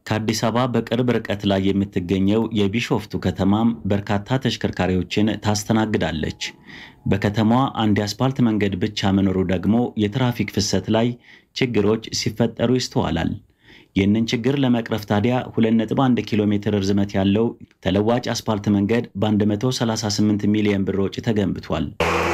ከአዲስ አበባ በቅርብ ርቀት ላይ የምትገኘው የቢሾፍቱ ከተማም በርካታ ተሽከርካሪዎችን ታስተናግዳለች። በከተማዋ አንድ የአስፓልት መንገድ ብቻ መኖሩ ደግሞ የትራፊክ ፍሰት ላይ ችግሮች ሲፈጠሩ ይስተዋላል። ይህንን ችግር ለመቅረፍ ታዲያ 2.1 ኪሎ ሜትር ርዝመት ያለው ተለዋጭ አስፓልት መንገድ በ138 ሚሊዮን ብር ወጪ ተገንብቷል።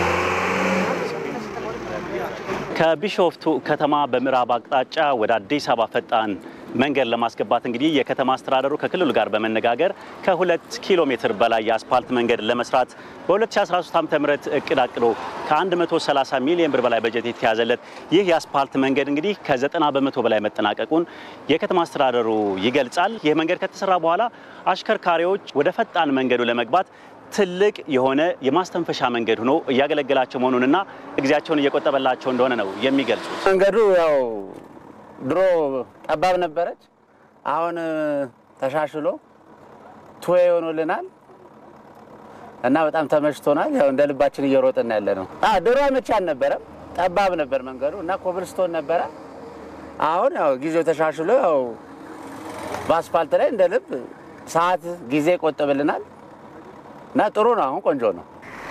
ከቢሾፍቱ ከተማ በምዕራብ አቅጣጫ ወደ አዲስ አበባ ፈጣን መንገድ ለማስገባት እንግዲህ የከተማ አስተዳደሩ ከክልሉ ጋር በመነጋገር ከሁለት ኪሎ ሜትር በላይ የአስፓልት መንገድ ለመስራት በ2013 ዓ ም እቅድ አቅዶ ከ130 ሚሊዮን ብር በላይ በጀት የተያዘለት ይህ የአስፓልት መንገድ እንግዲህ ከ90 በመቶ በላይ መጠናቀቁን የከተማ አስተዳደሩ ይገልጻል። ይህ መንገድ ከተሰራ በኋላ አሽከርካሪዎች ወደ ፈጣን መንገዱ ለመግባት ትልቅ የሆነ የማስተንፈሻ መንገድ ሆኖ እያገለገላቸው መሆኑንና ጊዜያቸውን እየቆጠበላቸው እንደሆነ ነው የሚገልጹት። መንገዱ ያው ድሮ ጠባብ ነበረች። አሁን ተሻሽሎ ቱዌ ሆኖልናል እና በጣም ተመችቶናል። ያው እንደ ልባችን እየሮጥን ያለ ነው። ድሮ አመቺ አልነበረም፣ ጠባብ ነበር መንገዱ እና ኮብልስቶን ነበረ። አሁን ያው ጊዜው ተሻሽሎ ያው በአስፋልት ላይ እንደ ልብ ሰዓት ጊዜ ይቆጥብልናል እና ጥሩ ነው። አሁን ቆንጆ ነው።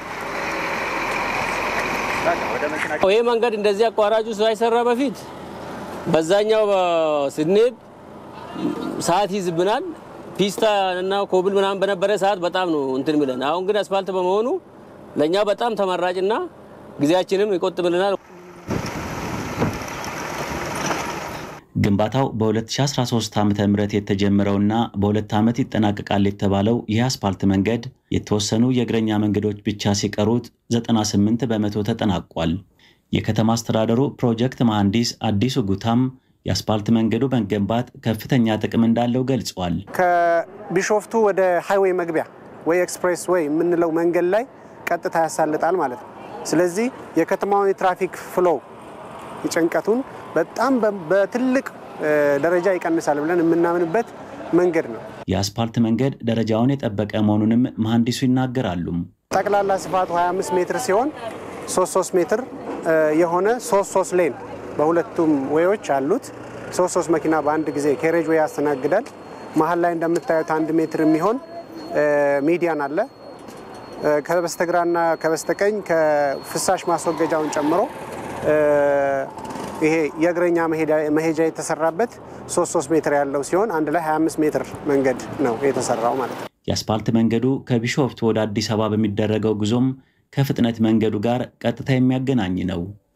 ይህ መንገድ እንደዚህ አቋራጩ ሳይሰራ በፊት በዛኛው ስንሄድ ሰዓት ይዝብናል። ፒስታ እና ኮብል ምናምን በነበረ ሰዓት በጣም ነው እንትን ሚለን። አሁን ግን አስፋልት በመሆኑ ለእኛ በጣም ተመራጭና ጊዜያችንም ይቆጥብልናል። ግንባታው በ2013 ዓ ም የተጀመረውና በሁለት ዓመት ይጠናቀቃል የተባለው ይህ አስፓልት መንገድ የተወሰኑ የእግረኛ መንገዶች ብቻ ሲቀሩት 98 በመቶ ተጠናቋል። የከተማ አስተዳደሩ ፕሮጀክት መሐንዲስ አዲሱ ጉታም የአስፓልት መንገዱ መገንባት ከፍተኛ ጥቅም እንዳለው ገልጿል። ከቢሾፍቱ ወደ ሃይዌይ መግቢያ ወይ ኤክስፕሬስ ወይ የምንለው መንገድ ላይ ቀጥታ ያሳልጣል ማለት ነው። ስለዚህ የከተማውን የትራፊክ ፍሎው ጭንቀቱን በጣም በትልቅ ደረጃ ይቀንሳል ብለን የምናምንበት መንገድ ነው። የአስፓልት መንገድ ደረጃውን የጠበቀ መሆኑንም መሐንዲሱ ይናገራሉ። ጠቅላላ ስፋቱ 25 ሜትር ሲሆን 33 ሜትር የሆነ 33 ሌን በሁለቱም ወዮች አሉት። 33 መኪና በአንድ ጊዜ ኬሬጅ ወይ ያስተናግዳል። መሀል ላይ እንደምታዩት አንድ ሜትር የሚሆን ሚዲያን አለ። ከበስተግራና ከበስተቀኝ ከፍሳሽ ማስወገጃውን ጨምሮ ይሄ የእግረኛ መሄጃ የተሰራበት 33 ሜትር ያለው ሲሆን አንድ ላይ 25 ሜትር መንገድ ነው የተሰራው ማለት ነው። የአስፓልት መንገዱ ከቢሾፍቱ ወደ አዲስ አበባ በሚደረገው ጉዞም ከፍጥነት መንገዱ ጋር ቀጥታ የሚያገናኝ ነው።